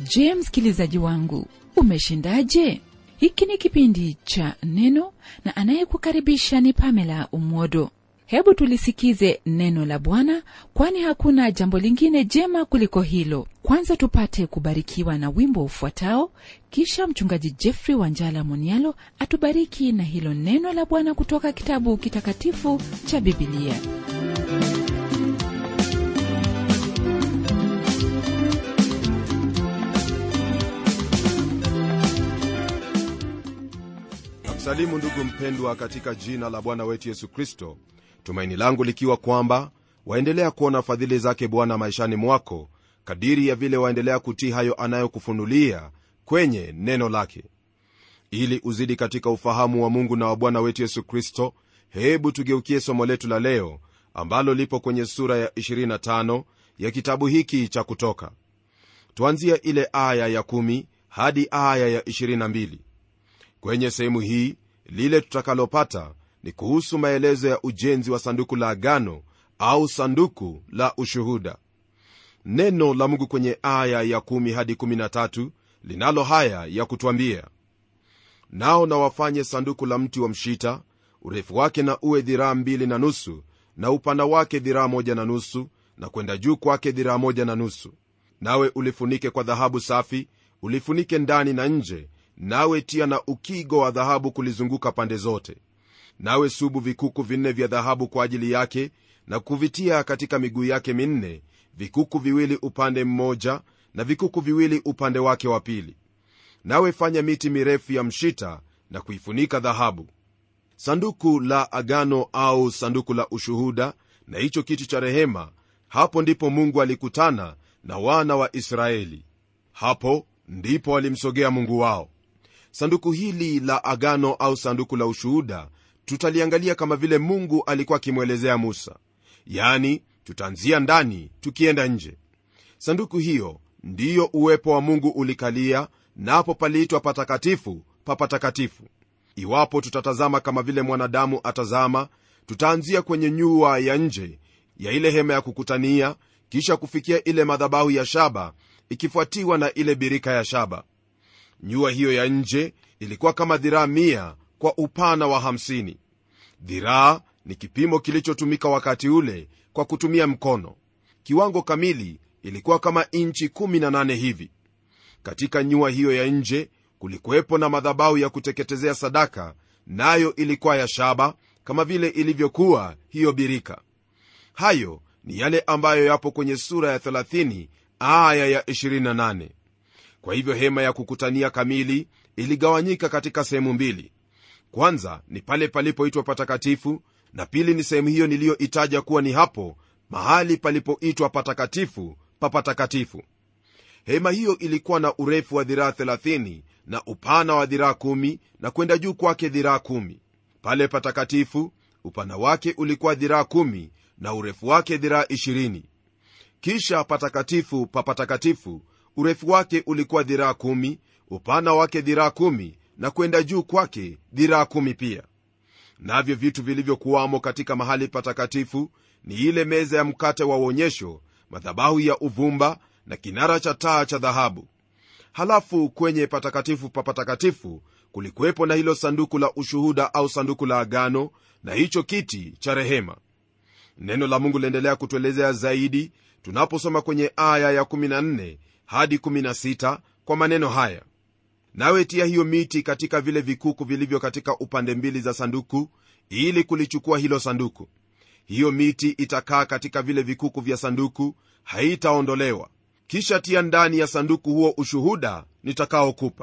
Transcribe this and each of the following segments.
je msikilizaji wangu umeshindaje hiki ni kipindi cha neno na anayekukaribisha ni pamela umwodo hebu tulisikize neno la bwana kwani hakuna jambo lingine jema kuliko hilo kwanza tupate kubarikiwa na wimbo ufuatao kisha mchungaji jeffrey wanjala monialo atubariki na hilo neno la bwana kutoka kitabu kitakatifu cha bibilia nakusalimu ndugu mpendwa katika jina la bwana wetu yesu kristo tumaini langu likiwa kwamba waendelea kuona fadhili zake bwana maishani mwako kadiri ya vile waendelea kutii hayo anayokufunulia kwenye neno lake ili uzidi katika ufahamu wa mungu na wa bwana wetu yesu kristo hebu tugeukie somo letu la leo ambalo lipo kwenye sura ya 25 ya kitabu hiki cha kutoka tuanzia ile aya ya 1 hadi aya ya 22 kwenye sehemu hii lile tutakalopata ni kuhusu maelezo ya ujenzi wa sanduku la agano au sanduku la ushuhuda neno la mungu kwenye aya ya 1 hadi 13 linalo haya ya kutwambia nao na wafanye sanduku la mti wa mshita urefu wake na uwe dhiraa mbili na nusu na upana wake dhiraa moja na nusu na kwenda juu kwake dhiraa moja na nusu nawe ulifunike kwa dhahabu safi ulifunike ndani na nje nawe tia na ukigo wa dhahabu kulizunguka pande zote nawe subu vikuku vinne vya dhahabu kwa ajili yake na kuvitia katika miguu yake minne vikuku viwili upande mmoja na vikuku viwili upande wake wa pili nawe fanya miti mirefu ya mshita na kuifunika dhahabu sanduku la agano au sanduku la ushuhuda na hicho kiti cha rehema hapo ndipo mungu alikutana na wana wa israeli hapo ndipo walimsogea mungu wao sanduku hili la agano au sanduku la ushuhuda tutaliangalia kama vile mungu alikuwa akimwelezea musa yani tutaanzia ndani tukienda nje sanduku hiyo ndiyo uwepo wa mungu ulikalia napo paliitwa patakatifu pa patakatifu iwapo tutatazama kama vile mwanadamu atazama tutaanzia kwenye nyua ya nje ya ile hema ya kukutania kisha kufikia ile madhabahu ya shaba ikifuatiwa na ile birika ya shaba nyua hiyo ya nje ilikuwa kama dhiraa mia kwa upana wa 50 dhiraa ni kipimo kilichotumika wakati ule kwa kutumia mkono kiwango kamili ilikuwa kama inchi 18 hivi katika nyua hiyo ya nje kulikuwepo na madhabahu ya kuteketezea sadaka nayo ilikuwa ya shaba kama vile ilivyokuwa hiyo birika hayo ni yale ambayo yapo kwenye sura ya 30 aya ya 28 kwa hivyo hema ya kukutania kamili iligawanyika katika sehemu mbili kwanza ni pale palipoitwa patakatifu na pili ni sehemu hiyo niliyoitaja kuwa ni hapo mahali palipoitwa patakatifu pa patakatifu hema hiyo ilikuwa na urefu wa dhiraa 30 na upana wa dhiraa 1 na kwenda juu kwake dhiraa 1 pale patakatifu upana wake ulikuwa dhiraa 1 na urefu wake dhiraa 20 kisha patakatifu pa patakatifu urefu wake ulikuwa dhiraa 1 upana wake dhiraa 1 na kwenda juu kwake dhiraa 1 pia navyo vitu vilivyokuwamo katika mahali patakatifu ni ile meza ya mkate wa uonyesho madhabahu ya uvumba na kinara cha taa cha dhahabu halafu kwenye patakatifu pa patakatifu kulikuwepo na hilo sanduku la ushuhuda au sanduku la agano na hicho kiti cha rehema neno la mungu liendelea kutuelezea zaidi tunaposoma kwenye aya ya 14 hadi 16 kwa maneno haya nawe tia hiyo miti katika vile vikuku vilivyo katika upande mbili za sanduku ili kulichukua hilo sanduku hiyo miti itakaa katika vile vikuku vya sanduku haitaondolewa kisha tia ndani ya sanduku huo ushuhuda nitakaokupa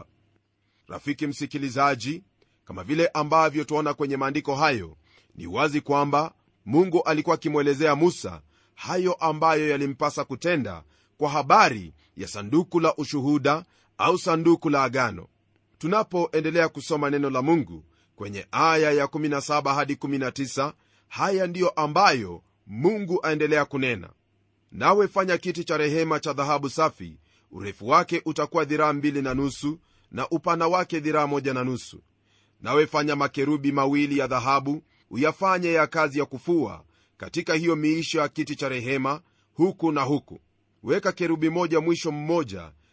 rafiki msikilizaji kama vile ambavyo tuona kwenye maandiko hayo ni wazi kwamba mungu alikuwa akimwelezea musa hayo ambayo yalimpasa kutenda kwa habari ya sanduku la ushuhuda au sanduku la agano tunapoendelea kusoma neno la mungu kwenye aya ya 17 hadi 19 haya ndiyo ambayo mungu aendelea kunena nawe fanya kiti cha rehema cha dhahabu safi urefu wake utakuwa dhiraa mbili na nusu na upana wake dhiraa moja na nusu nawe fanya makerubi mawili ya dhahabu uyafanye ya kazi ya kufua katika hiyo miisho ya kiti cha rehema huku na huku weka kerubi moja mwisho mmoja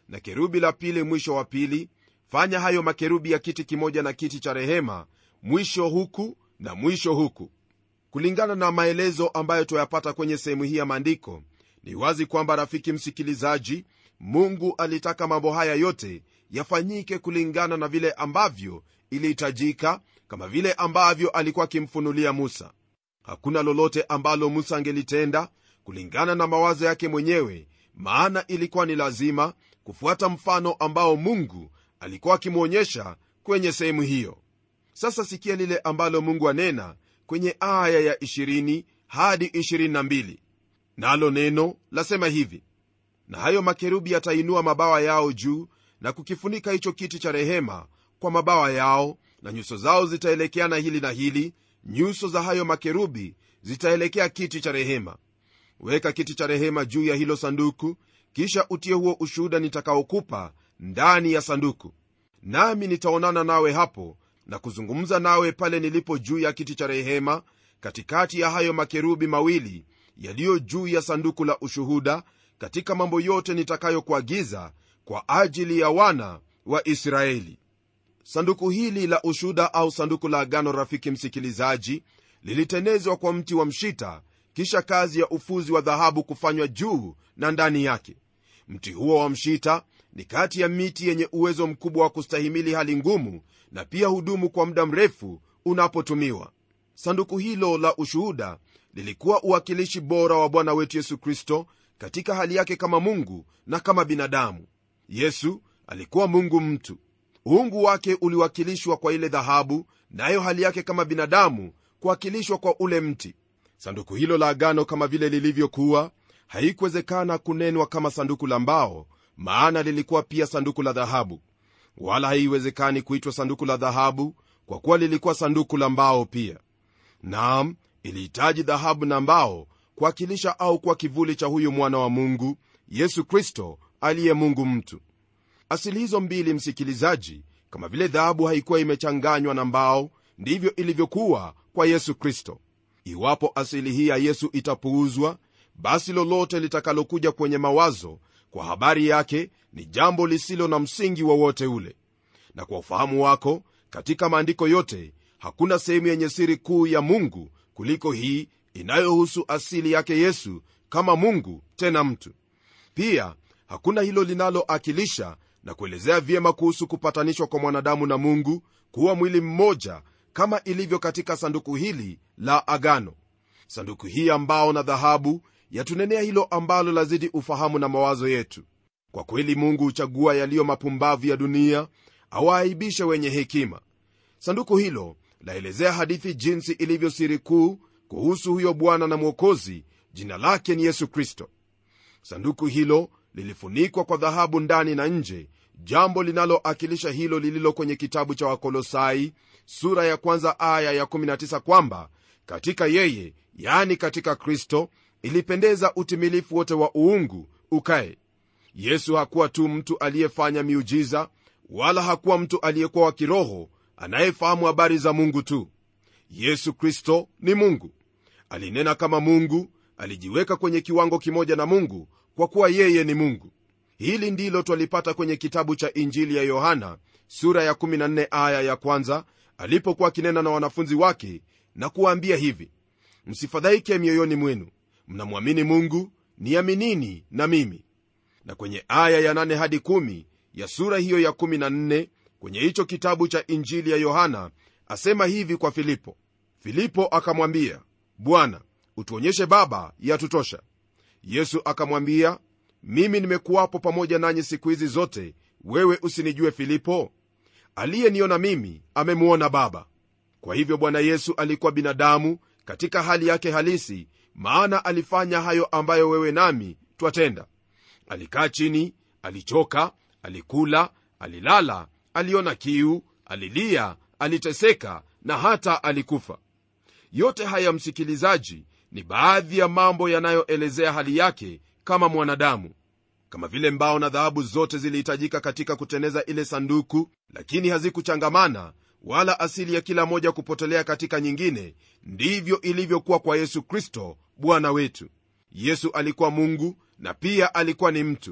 na kerubi la pili mwisho wa pili fanya hayo makerubi ya kiti kimoja na kiti cha rehema mwisho huku na mwisho huku kulingana na maelezo ambayo tuyapata kwenye sehemu hii ya maandiko ni wazi kwamba rafiki msikilizaji mungu alitaka mambo haya yote yafanyike kulingana na vile ambavyo ilihitajika kama vile ambavyo alikuwa akimfunulia musa hakuna lolote ambalo musa angelitenda kulingana na mawazo yake mwenyewe maana ilikuwa ni lazima kufuata mfano ambao mungu alikuwa akimwonyesha kwenye sehemu hiyo sasa sikia lile ambalo mungu anena kwenye aya ya 20 hadi 22 nalo neno lasema hivi na hayo makerubi yatainua mabawa yao juu na kukifunika hicho kiti cha rehema kwa mabawa yao na nyuso zao zitaelekeana hili na hili nyuso za hayo makerubi zitaelekea kiti cha rehema weka kiti cha rehema juu ya hilo sanduku kisha utie huo ushuhuda nitakaokupa ndani ya sanduku nami nitaonana nawe hapo na kuzungumza nawe pale nilipo juu ya kiti cha rehema katikati ya hayo makerubi mawili yaliyo juu ya sanduku la ushuhuda katika mambo yote nitakayokuagiza kwa ajili ya wana wa israeli sanduku hili la ushuda au sanduku la agano rafiki msikilizaji lilitenezwa kwa mti wa mshita kisha kazi ya ufuzi wa dhahabu kufanywa juu na ndani yake mti huo wa mshita ni kati ya miti yenye uwezo mkubwa wa kustahimili hali ngumu na pia hudumu kwa muda mrefu unapotumiwa sanduku hilo la ushuhuda lilikuwa uwakilishi bora wa bwana wetu yesu kristo katika hali yake kama mungu na kama binadamu yesu alikuwa mungu mtu uungu wake uliwakilishwa kwa ile dhahabu nayo hali yake kama binadamu kuwakilishwa kwa ule mti sanduku hilo la agano kama vile lilivyokuwa haikuwezekana kunenwa kama sanduku la mbao maana lilikuwa pia sanduku la dhahabu wala haiwezekani kuitwa sanduku la dhahabu kwa kuwa lilikuwa sanduku la mbao pia naam ilihitaji dhahabu na mbao kuwakilisha au kuwa kivuli cha huyu mwana wa mungu yesu kristo aliye mungu mtu asili hizo mbili msikilizaji kama vile dhahabu haikuwa imechanganywa na mbao ndivyo ilivyokuwa kwa yesu kristo iwapo asili hii ya yesu itapuuzwa basi lolote litakalokuja kwenye mawazo kwa habari yake ni jambo lisilo na msingi wowote ule na kwa ufahamu wako katika maandiko yote hakuna sehemu yenye siri kuu ya mungu kuliko hii inayohusu asili yake yesu kama mungu tena mtu pia hakuna hilo linaloakilisha na kuelezea vyema kuhusu kupatanishwa kwa mwanadamu na mungu kuwa mwili mmoja kama ilivyo katika sanduku hili la agano sanduku hii ambao na dhahabu yatunenea hilo ambalo lazidi ufahamu na mawazo yetu kwa kweli mungu huchagua yaliyo mapumbavu ya dunia awaaibishe wenye hekima sanduku hilo laelezea hadithi jinsi ilivyo siri kuu kuhusu huyo bwana na mwokozi jina lake ni yesu kristo sanduku hilo lilifunikwa kwa dhahabu ndani na nje jambo linaloakilisha hilo lililo kwenye kitabu cha wakolosai sura ya kwanza aya ya19 kwamba katika yeye yani katika kristo ilipendeza utimilifu wote wa uungu ukae yesu hakuwa tu mtu aliyefanya miujiza wala hakuwa mtu aliyekuwa wa kiroho anayefahamu habari za mungu tu yesu kristo ni mungu alinena kama mungu alijiweka kwenye kiwango kimoja na mungu kwa kuwa yeye ni mungu hili ndilo twalipata kwenye kitabu cha injili ya yohana sura ya 14 aya ya kwanza alipokuwa akinena na wanafunzi wake na kuwaambia hivi msifadhaike mioyoni mwenu mnamwamini mungu niaminini na mimi na kwenye aya ya 8 hadi 1 ya sura hiyo ya 14 kwenye hicho kitabu cha injili ya yohana asema hivi kwa filipo filipo akamwambia bwana utuonyeshe baba yatutosha yesu akamwambia mimi nimekuwapo pamoja nanyi siku hizi zote wewe usinijue filipo aliyeniona mimi amemwona baba kwa hivyo bwana yesu alikuwa binadamu katika hali yake halisi maana alifanya hayo ambayo wewe nami twatenda alikaa chini alichoka alikula alilala aliona kiu alilia aliteseka na hata alikufa yote haya msikilizaji ni baadhi ya mambo yanayoelezea hali yake kama mwanadamu kama vile mbao na dhahabu zote zilihitajika katika kuteneza ile sanduku lakini hazikuchangamana wala asili ya kila moja kupotelea katika nyingine ndivyo ilivyokuwa kwa yesu kristo bwana wetu yesu alikuwa mungu na pia alikuwa ni mtu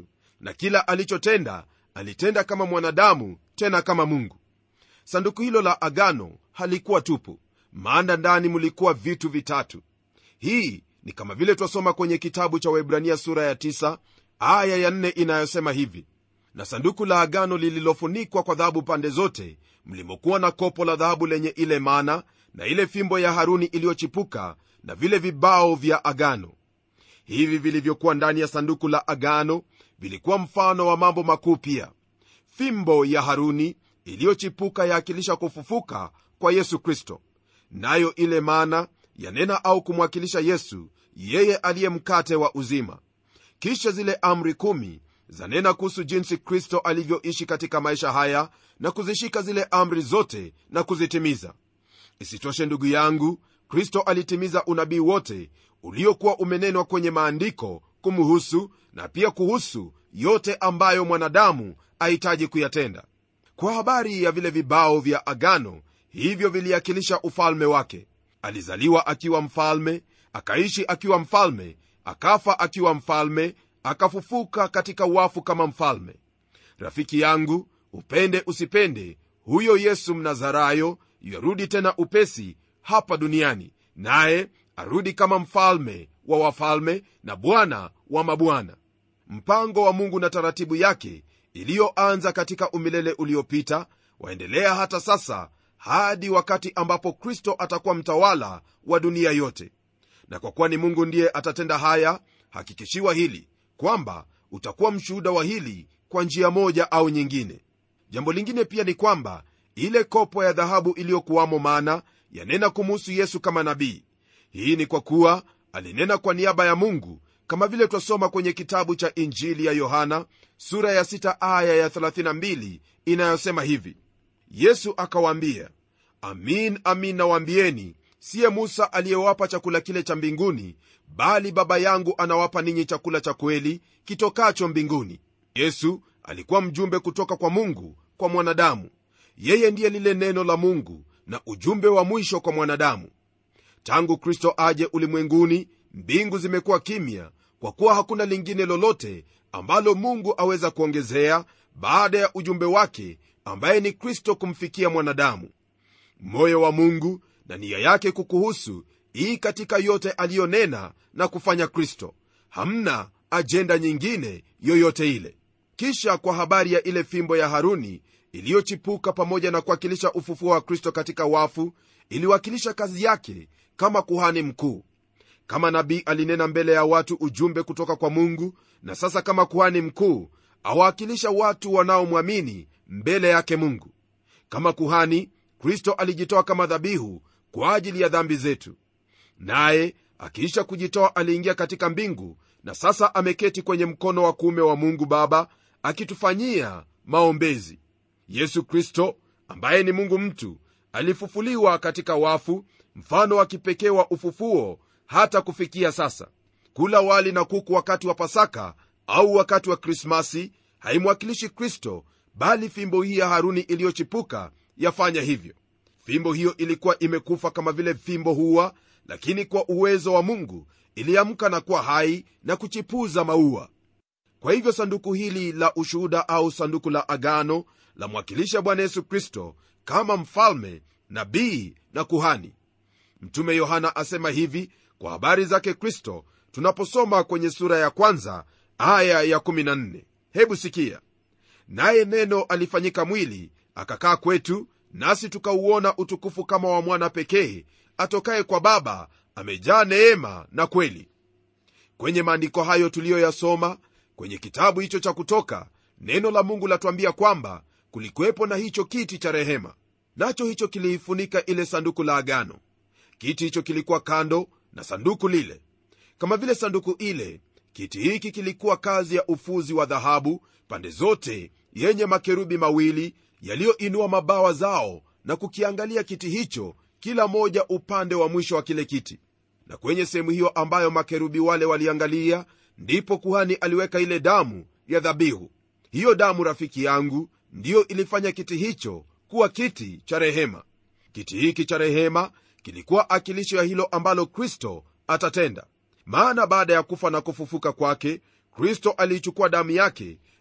na kila alichotenda alitenda kama mwanadamu tena kama mungu sanduku hilo la agano halikuwa tupu maana ndani mulikuwa vitu vitatu hii ni kama vile twasoma kwenye kitabu cha waibrania sura ya 9 aya ya 4 inayosema hivi na sanduku la agano lililofunikwa kwa dhahabu pande zote mlimokuwa na kopo la dhahabu lenye ile mana na ile fimbo ya haruni iliyochipuka na vile vibao vya agano hivi vilivyokuwa ndani ya sanduku la agano vilikuwa mfano wa mambo makuu pia fimbo ya haruni iliyochipuka yaakilisha kufufuka kwa yesu kristo nayo ile mana yanena au kumwakilisha yesu yeye aliye mkate wa uzima kisha zile amri kumi zanena kuhusu jinsi kristo alivyoishi katika maisha haya na kuzishika zile amri zote na kuzitimiza isitoshe ndugu yangu kristo alitimiza unabii wote uliokuwa umenenwa kwenye maandiko kumhusu na pia kuhusu yote ambayo mwanadamu ahitaji kuyatenda kwa habari ya vile vibao vya agano hivyo viliakilisha ufalme wake alizaliwa akiwa mfalme akaishi akiwa mfalme akafa akiwa mfalme akafufuka katika wafu kama mfalme rafiki yangu upende usipende huyo yesu mnazarayo yarudi tena upesi hapa duniani naye arudi kama mfalme wa wafalme na bwana wa mabwana mpango wa mungu na taratibu yake iliyoanza katika umilele uliopita waendelea hata sasa hadi wakati ambapo kristo atakuwa mtawala wa dunia yote na kwa kuwa ni mungu ndiye atatenda haya hakikishiwa hili kwamba utakuwa mshuhuda wa hili kwa njia moja au nyingine jambo lingine pia ni kwamba ile kopo ya dhahabu iliyokuwamo mana yanena kumuhusu yesu kama nabii hii ni kwa kuwa alinena kwa niaba ya mungu kama vile twasoma kwenye kitabu cha injili ya yohana sura ya 6 aya ya 32 inayosema hivi yesu akawaambia amin amin nawaambieni siye musa aliyewapa chakula kile cha mbinguni bali baba yangu anawapa ninyi chakula cha kweli kitokacho mbinguni yesu alikuwa mjumbe kutoka kwa mungu kwa mwanadamu yeye ndiye lile neno la mungu na ujumbe wa mwisho kwa mwanadamu tangu kristo aje ulimwenguni mbingu zimekuwa kimya kwa kuwa hakuna lingine lolote ambalo mungu aweza kuongezea baada ya ujumbe wake ambaye ni kristo kumfikia mwanadamu moyo wa mungu na nia yake kukuhusu ii katika yote aliyonena na kufanya kristo hamna ajenda nyingine yoyote ile kisha kwa habari ya ile fimbo ya haruni iliyochipuka pamoja na kuwakilisha ufufuo wa kristo katika wafu iliwakilisha kazi yake kama kuhani mkuu kama nabii alinena mbele ya watu ujumbe kutoka kwa mungu na sasa kama kuhani mkuu awakilisha watu wanaomwamini mbele yake mungu kama kuhani kristo alijitoa kama dhabihu kwa ajili ya dhambi zetu naye akiisha kujitoa aliingia katika mbingu na sasa ameketi kwenye mkono wa kuume wa mungu baba akitufanyia maombezi yesu kristo ambaye ni mungu mtu alifufuliwa katika wafu mfano wa kipekee wa ufufuo hata kufikia sasa kula wali na kuku wakati wa pasaka au wakati wa krismasi haimwakilishi kristo bali fimbo hii ya haruni iliyochipuka yafanya hivyo fimbo hiyo ilikuwa imekufa kama vile fimbo huwa lakini kwa uwezo wa mungu iliamka na kuwa hai na kuchipuza maua kwa hivyo sanduku hili la ushuhuda au sanduku la agano lamwakilisha bwana yesu kristo kama mfalme nabii na kuhani mtume yohana asema hivi kwa habari zake kristo tunaposoma kwenye sura ya kwanza aya ya 14 hebu sikia naye neno alifanyika mwili akakaa kwetu nasi tukauona utukufu kama wa mwana pekee atokaye kwa baba amejaa neema na kweli kwenye maandiko hayo tuliyoyasoma kwenye kitabu hicho cha kutoka neno la mungu latuambia kwamba kulikuwepo na hicho kiti cha rehema nacho hicho kiliifunika ile sanduku la agano kiti hicho kilikuwa kando na sanduku lile kama vile sanduku ile kiti hiki kilikuwa kazi ya ufuzi wa dhahabu pande zote yenye makerubi mawili yaliyoinua mabawa zao na kukiangalia kiti hicho kila moja upande wa mwisho wa kile kiti na kwenye sehemu hiyo ambayo makerubi wale waliangalia ndipo kuhani aliweka ile damu ya dhabihu hiyo damu rafiki yangu ndiyo ilifanya kiti hicho kuwa kiti cha rehema kiti hiki cha rehema kilikuwa akilisho ya hilo ambalo kristo atatenda maana baada ya kufa na kufufuka kwake kristo aliichukua damu yake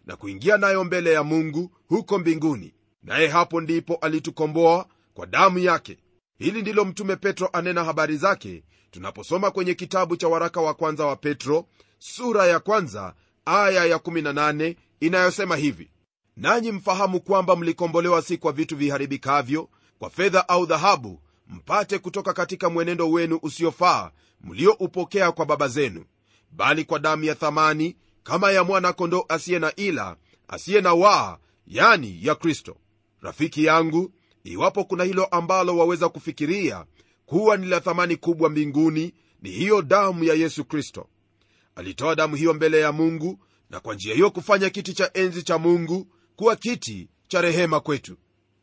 na kuingia nayo mbele ya mungu huko mbinguni naye hapo ndipo alitukomboa kwa damu yake hili ndilo mtume petro anena habari zake tunaposoma kwenye kitabu cha waraka wa kwanza wa petro sura ya kwanza aya ya 18 inayosema hivi nanyi mfahamu kwamba mlikombolewa si kwa vitu viharibikavyo kwa fedha au dhahabu mpate kutoka katika mwenendo wenu usiofaa mlioupokea kwa baba zenu bali kwa damu ya thamani kama ya mwana-kondoo asiye na ila asiye na waa yani ya kristo rafiki yangu iwapo kuna hilo ambalo waweza kufikiria kuwa ni la thamani kubwa mbinguni ni hiyo damu ya yesu kristo alitoa damu hiyo mbele ya mungu na kwa njia hiyo kufanya kiti cha enzi cha mungu kuwa kiti cha rehema kwetu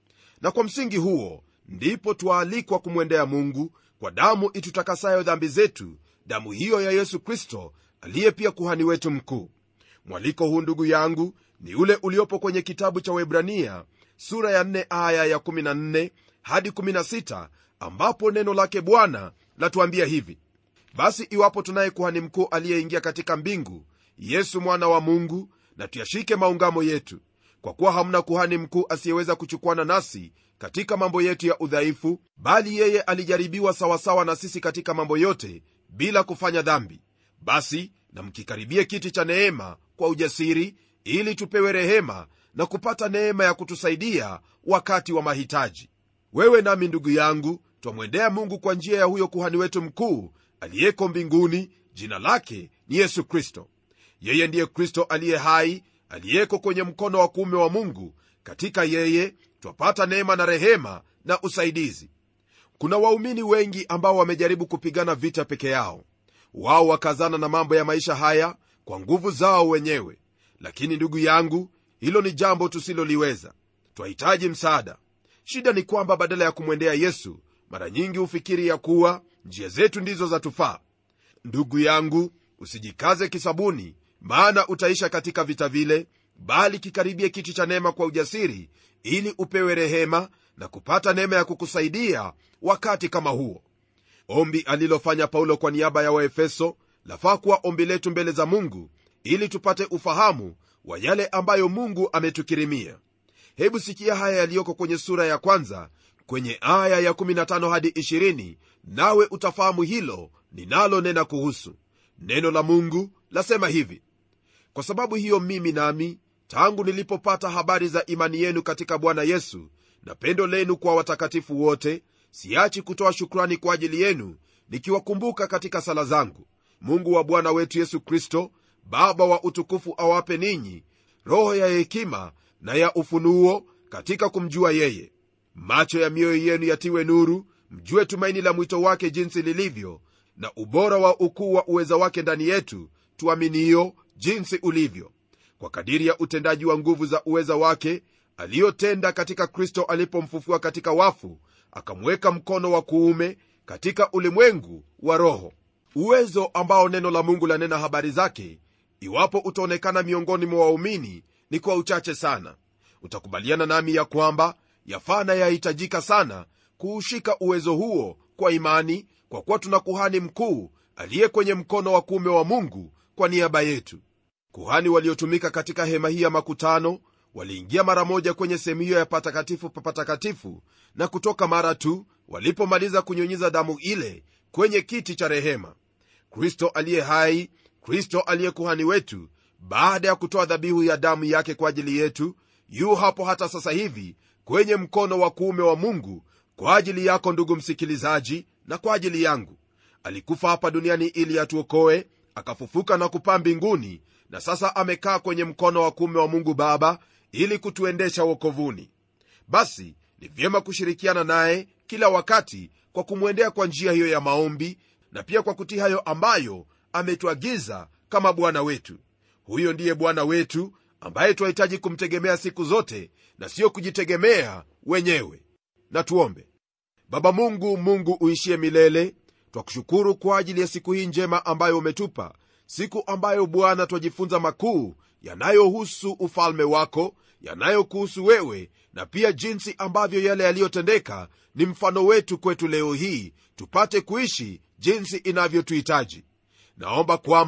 na kwa msingi huo ndipo twaalikwa kumwendea mungu kwa damu itutakasayo dhambi zetu damu hiyo ya yesu kristo aliye pia kuhani wetu mkuu mwaliko huu ndugu yangu ni ule uliopo kwenye kitabu cha webrania sura ya 4 aya ya 14 hadi 16 ambapo neno lake bwana latuambia hivi basi iwapo tunaye kuhani mkuu aliyeingia katika mbingu yesu mwana wa mungu na tuyashike maungamo yetu kwa kuwa hamna kuhani mkuu asiyeweza kuchukuana nasi katika mambo yetu ya udhaifu bali yeye alijaribiwa sawasawa na sisi katika mambo yote bila kufanya dhambi basi na mkikaribie kiti cha neema kwa ujasiri ili tupewe rehema na kupata neema ya kutusaidia wakati wa mahitaji wewe nami ndugu yangu twamwendea mungu kwa njia ya huyo kuhani wetu mkuu aliyeko mbinguni jina lake ni yesu kristo yeye ndiye kristo aliye hai aliyeko kwenye mkono wa kuume wa mungu katika yeye twapata neema na rehema na usaidizi kuna waumini wengi ambao wamejaribu kupigana vita peke yao wao wakazana na mambo ya maisha haya kwa nguvu zao wenyewe lakini ndugu yangu hilo ni jambo tusiloliweza twahitaji msaada shida ni kwamba badala ya kumwendea yesu mara nyingi hufikiri ya kuwa njia zetu ndizo za tufaa ndugu yangu usijikaze kisabuni maana utaisha katika vita vile bali kikaribie kiti cha neema kwa ujasiri ili upewe rehema na kupata neema ya kukusaidia wakati kama huo ombi alilofanya paulo kwa niaba ya waefeso lafaa kuwa ombi letu mbele za mungu ili tupate ufahamu wa yale ambayo mungu ametukirimia hebu sikia haya yaliyoko kwenye sura ya kwanza kwenye aya ya 15 hadi 20 nawe utafahamu hilo ninalonena kuhusu neno la mungu lasema hivi kwa sababu hiyo mimi nami tangu nilipopata habari za imani yenu katika bwana yesu na pendo lenu kwa watakatifu wote siachi kutoa shukrani kwa ajili yenu nikiwakumbuka katika sala zangu mungu wa bwana wetu yesu kristo baba wa utukufu awape ninyi roho ya hekima na ya ufunuo katika kumjua yeye macho ya mioyo yenu yatiwe nuru mjue tumaini la mwito wake jinsi lilivyo na ubora wa ukuu wa uweza wake ndani yetu tuaminio jinsi ulivyo kwa kadiri ya utendaji wa nguvu za uweza wake aliyotenda katika kristo alipomfufua katika wafu akamweka mkono wa kuume katika ulimwengu wa roho uwezo ambao neno la mungu lanena habari zake iwapo utaonekana miongoni mwa waumini ni kwa uchache sana utakubaliana nami ya kwamba yafaa na yahitajika sana kuushika uwezo huo kwa imani kwa kuwa tuna kuhani mkuu aliye kwenye mkono wa kuume wa mungu kwa niaba yetu kuhani waliotumika katika hema hii ya makutano waliingia mara moja kwenye sehemu hiyo ya patakatifu pa patakatifu na kutoka mara tu walipomaliza kunyunyiza damu ile kwenye kiti cha rehema kristo aliye hai kristo aliye kuhani wetu baada ya kutoa dhabihu ya damu yake kwa ajili yetu yu hapo hata sasa hivi kwenye mkono wa kuume wa mungu kwa ajili yako ndugu msikilizaji na kwa ajili yangu alikufa hapa duniani ili atuokoe akafufuka na kupaa mbinguni na sasa amekaa kwenye mkono wa kuume wa mungu baba ili kutuendesha wokovuni basi ni vyema kushirikiana naye kila wakati kwa kumwendea kwa njia hiyo ya maombi na pia kwa kutii hayo ambayo ametuagiza kama bwana wetu huyo ndiye bwana wetu ambaye twahitaji kumtegemea siku zote na siyo kujitegemea wenyewe na tuombe baba mungu mungu uishie milele twakushukuru kwa ajili ya siku hii njema ambayo umetupa siku ambayo bwana twajifunza makuu yanayohusu ufalme wako yanayokuhusu wewe na pia jinsi ambavyo yale yaliyotendeka ni mfano wetu kwetu leo hii tupate kuishi jinsi inavyotuhitaji naomba kwamba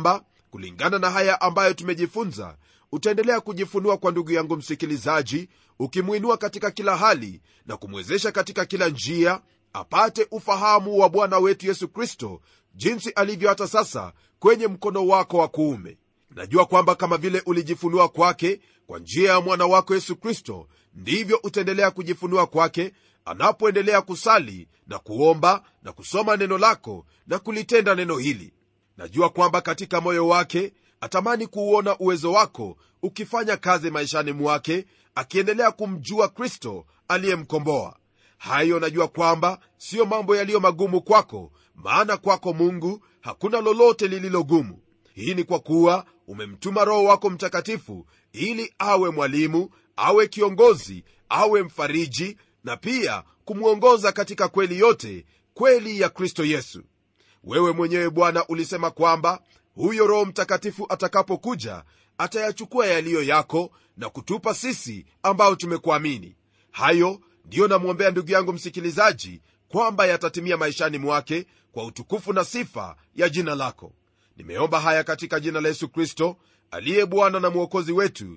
kulingana na haya ambayo tumejifunza utaendelea kujifunua kwa ndugu yangu msikilizaji ukimwinua katika kila hali na kumwezesha katika kila njia apate ufahamu wa bwana wetu yesu kristo jinsi alivyo hata sasa kwenye mkono wako wa kuume najua kwamba kama vile ulijifunua kwake kwa njia ya mwana wako yesu kristo ndivyo utaendelea kujifunua kwake anapoendelea kusali na kuomba na kusoma neno lako na kulitenda neno hili najua kwamba katika moyo wake atamani kuuona uwezo wako ukifanya kazi maishani mwake akiendelea kumjua kristo aliyemkomboa hayo najua kwamba siyo mambo yaliyo magumu kwako maana kwako mungu hakuna lolote lililogumu hii ni kwa kuwa umemtuma roho wako mtakatifu ili awe mwalimu awe kiongozi awe mfariji na pia kumwongoza katika kweli yote kweli ya kristo yesu wewe mwenyewe bwana ulisema kwamba huyo roho mtakatifu atakapokuja atayachukua yaliyo yako na kutupa sisi ambao tumekuamini hayo ndiyo namwombea ndugu yangu msikilizaji kwamba yatatimia maishani mwake kwa utukufu na sifa ya jina lako nimeomba haya katika jina la yesu kristo aliye bwana na mwokozi wetu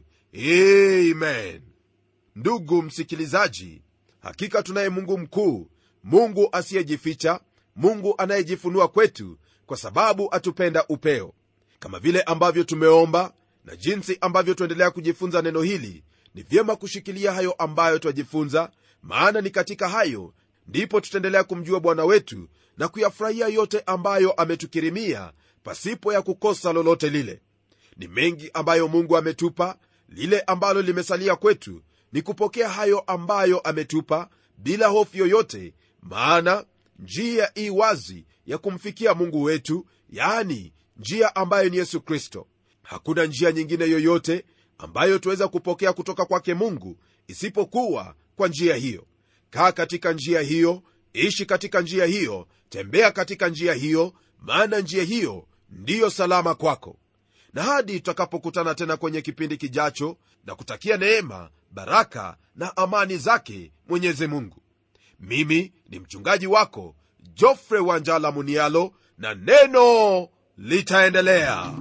amen ndugu msikilizaji hakika tunaye mungu mkuu mungu asiyejificha mungu anayejifunua kwetu kwa sababu atupenda upeo kama vile ambavyo tumeomba na jinsi ambavyo tuendelea kujifunza neno hili ni vyema kushikilia hayo ambayo twajifunza maana ni katika hayo ndipo tutaendelea kumjua bwana wetu na kuyafurahia yote ambayo ametukirimia pasipo ya kukosa lolote lile ni mengi ambayo mungu ametupa lile ambalo limesalia kwetu ni kupokea hayo ambayo ametupa bila hofu yoyote maana njia ii wazi ya kumfikia mungu wetu yaani njia ambayo ni yesu kristo hakuna njia nyingine yoyote ambayo tuweza kupokea kutoka kwake mungu isipokuwa kwa njia hiyo kaa katika njia hiyo ishi katika njia hiyo tembea katika njia hiyo maana njia hiyo ndiyo salama kwako na hadi tutakapokutana tena kwenye kipindi kijacho na kutakia neema baraka na amani zake mwenyezi mungu mimi ni mchungaji wako jofre wanjala munialo na neno litaendelea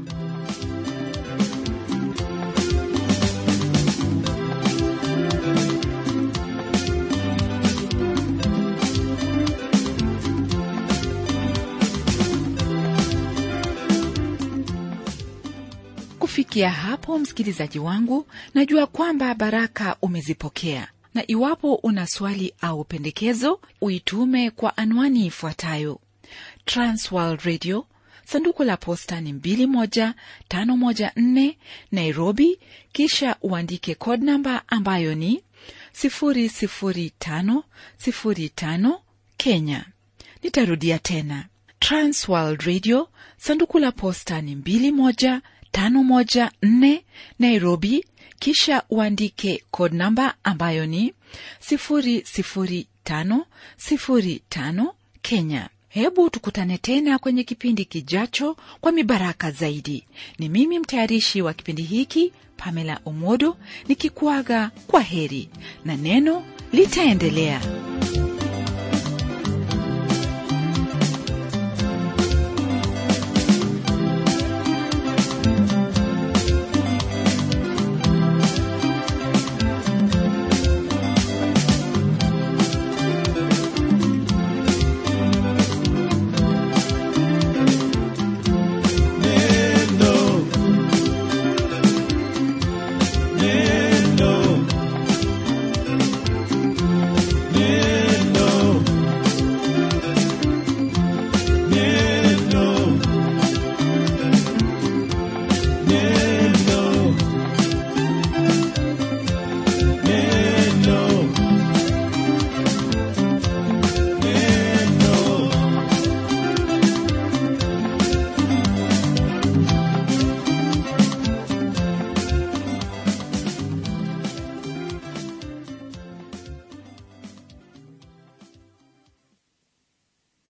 kufikia hapo msikilizaji wangu najua kwamba baraka umezipokea na iwapo una swali au pendekezo uitume kwa anwani ifuatayo transworld radio sanduku la posta ni 21514 nairobi kisha uandike code namba ambayo ni 00505 kenya nitarudia tena transworld radio sanduku la posta ni 21 514 Nairobi, kisha uandike code namba ambayo ni 00505 Kenya. Hebu tukutane tena kwenye kipindi kijacho kwa mibaraka zaidi. Ni mimi mtayarishi wa kipindi hiki Pamela Omodo nikikuaga kwa heri na neno litaendelea.